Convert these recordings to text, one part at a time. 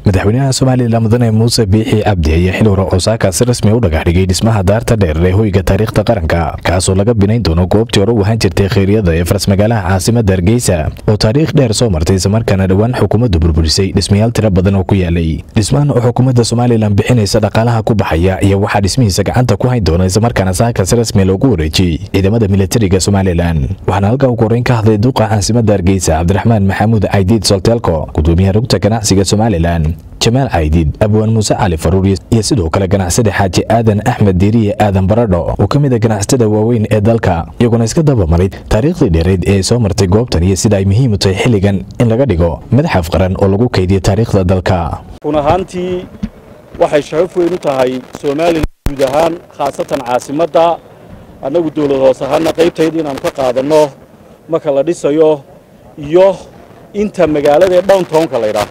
madaxweynaha somalilan mudane muuse biixi cabdi ayaa xil hore osaaka si rasmi u dhagax dhigay dhismaha daarta dheer ee hoyga taariikhda qaranka kaasoo laga binayn doono goobtii hore u ahaan jirtay kheyryada ee farsmagaalaha caasimada hargeysa oo taariikh dheer soo martay islamarkaana dhowaan xukuumaddu burburisay dhismayaal tiro badan oo ku yaalay dhismahan oo xukuumadda somalilan bixinaysa dhaqaalaha ku baxaya iyo waxaa dhismihiisa gacanta ku hayn doona islamarkaana saaka si rasmi loogu wareejiyey ciidamada militariga somalilan waxaana halkaa ugu horreyn ka hadlay duqa caasimada hargeysa cabdiraxmaan maxamuud caydiid solteelko gudoomiyaha rugta ganacsiga somalilan jamaal caydiid abwaan muuse cali faruur iyo sidoo kale ganacsada xaaji aadan axmed diiriye aadan baradho oo ka mid a ganacsatada waaweyn ee dalka iyaguna iska dabamaray taariikhdii dheereed ee ay soo martay goobtan iyo sida ay muhiim u tahay xilligan in laga dhigo madaxaf qaran oo lagu kaydiyo taariikhda dalka run ahaantii waxay sharaf weyn u tahay somalilan guud ahaan khaasatan caasimadda annagu dawlad hoos ahaana qaybtayda inaannu ka qaadanno marka la dhisayo iyo inta magaalada ee downtownka laydhaah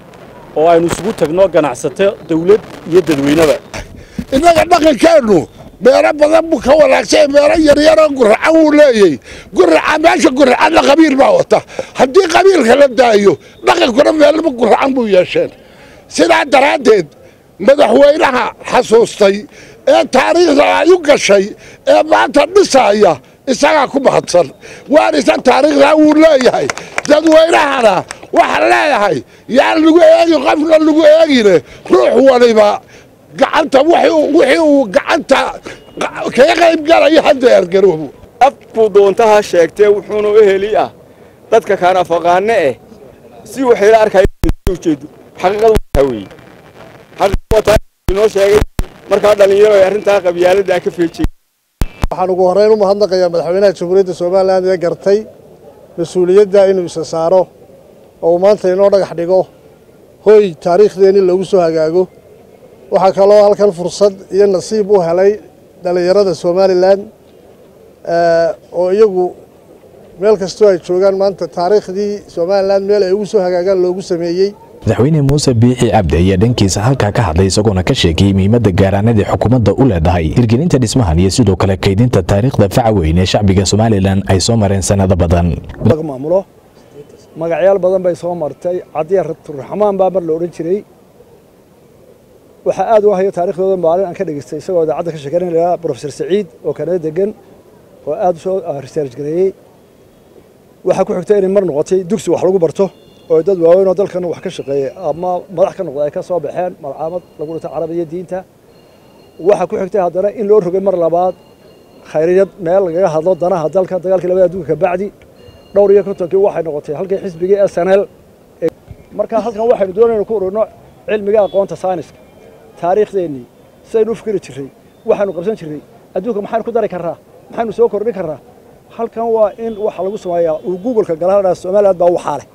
oo aynu isugu tagno ganacsato dawlad iyo dadweyneba innaga dhaqankeennu meelo badan buu ka wanaagsan meelo yaryaroo guracan wuu leeyey guraca meesha guracadna qabiil baa wata haddii qabiilka la daayo dhaqankuna meelaba guracan buu yeesheen sidaa daraaddeed madaxweynaha xasuustay ee taariikhda ay u gashay ee maanta dhisaaya isagaa ku mahadsan waanisa taariikhdaa wuu leeyahay dadweynahana waxaan leeyahay yaan lagu eegi qofna lagu eegine ruux waliba gacanta wixii uu gacanta kaga qayb galayo hadda ergaroobo afkuu doontaha sheegtee wuxuuna u heli ah dadka kaana faqaane eh si waxayla arkayojeedo xaqiiqadu wataa weeye xaqiiqadu wataa inoo sheegay markaa dhallinyaro ay arrintaa qabyaaladda ka feejiyey waxaan ugu horreyn u mahadnaqayaa madaxweynaha jamhuuriyadda somalilan ee gartay mas-uuliyadda inuu isa saaro oo uu maanta inoo dhagax dhigo hoy taariikhdeenii loogu soo hagaago waxaa kaloo halkan fursad iyo nasiib u helay dhallinyarada somalilan oo iyagu meel kastoo ay joogaan maanta taariikhdii somalilan meel ay ugu soo hagaagaan loogu sameeyey madaxweyne muuse biixi cabdi ayaa dhankiisa halkaa ka hadlay isagoona ka sheegayey muhiimadda gaaraanadii xukuumadda u leedahay hirgelinta dhismahan iyo sidoo kale kaydinta taariikhda faca weyn ee shacbiga somalilan ay soo mareen sannado badan maamulo magacyaal badan bay soo martay cadiya raxmaan baa mar la odhan jiray waxaa aad u hayo taarikhdooda maalin aan ka dhegeystay isagoo idaacadda ka sheekeynaya lahaa profesor saciid oo kanada degan oo aad u soo research gareeyey waxaa ku xigtay inay mar noqotay dugsi wax lagu barto oo dad waaweyn oo dalkan wax ka shaqeeyey ama madax ka noqda ay ka soo baxeen malcaamad lagu dhintay carabiya diinta waxaa ku xigtay haddana in loo rogay mar labaad khayriyad meel lagaga hadlo danaha dalka dagaalkii labada adduunka kabacdi dhowr iyo kontonkii waxay noqotay halkii xisbigii s n l marka halkan waxaynu doonaynu ku ururno cilmiga aqoonta sayniska taariikhdeennii sidaynu u fikiri jirray waxaynu qabsan jirray adduunka maxaynu ku dari karraa maxaynu soo kordhin karraa halkan waa in waxa lagu sameeyaa uu googolka galaadhaa somaliland baa waxaa leh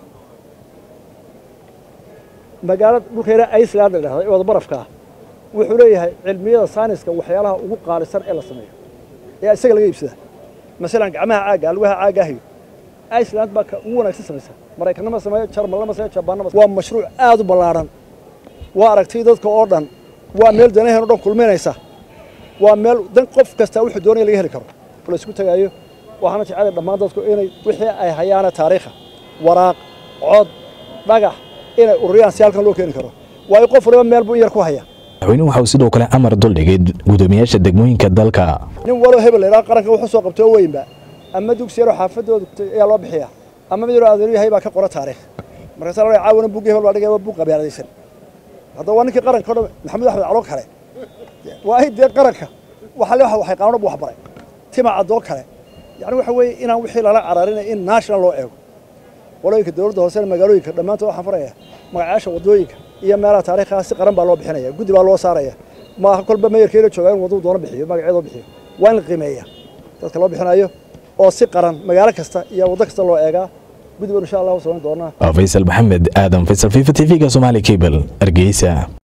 magaalada dhulkeena iceland la dhahda ee wada barafka ah wuxuu leeyahay cilmiyada sayniska waxyaalaha ugu qaalisan ee la sameeyo ee isaga laga iibsada masalan gacmaha caagga alwaha caagga ahayo iceland baa ka ugu wanaagsan samaysa maraykanama sameeyo jarmalnama sameeyo jabaannama waa mashruuc aad u ballaadhan waa aragtay dadka oo dhan waa meel danaheen o dhan kulminaysa waa meel dan qof kasta wuxuu doonaya laga heli karo la isku tagaayo waxaana jecela dhammaan dadku inay wixii ay hayaana taariikha waraaq cod dhagax inay ururiyaan si halkan loo keeni karo waayo qof waliba meel buu in yar ku haya madaxweynuhu waxa uu sidoo kale amar duldhigay gudoomiyaasha degmooyinka dalka nin waloo hebel la yidhaha qaranka wuxuu soo qabtoo weynba ama dugsi yaroo xaafadooda ayaa loo bixiya ama mid yaroo adeeru yahay baa ka qora taariikh markaasa la caawana buugga hebel baa dhigaya waa buug qabyaaladaysan haddaba waa ninkii qaranka o dhan maxamed axmed calo kale waa ay dee qaranka waxa le waxay qaanona bu waxbaray tima caddoo kale yacni waxa weeye inaan wixii lala cararinay in national loo eego walooyinka dowladda hoosena magaalooyinka dhammaantood waxaan faraya magacayaasha waddooyinka iyo meelaha taariikhaha si qaran baa loo bixinaya guddi baa loo saaraya maaha kolba mayarkeena joogaa in wadduu doono bixiyo magaceedoo bixiyo waa in la qiimeeya dadka loo bixinayo oo si qaran magaalo kasta iyo waddo kasta loo eegaa guddi baan insha allah u samayn doonaa faysal maxamed aadan faysal fifa t v-ga somaali cable hargeysa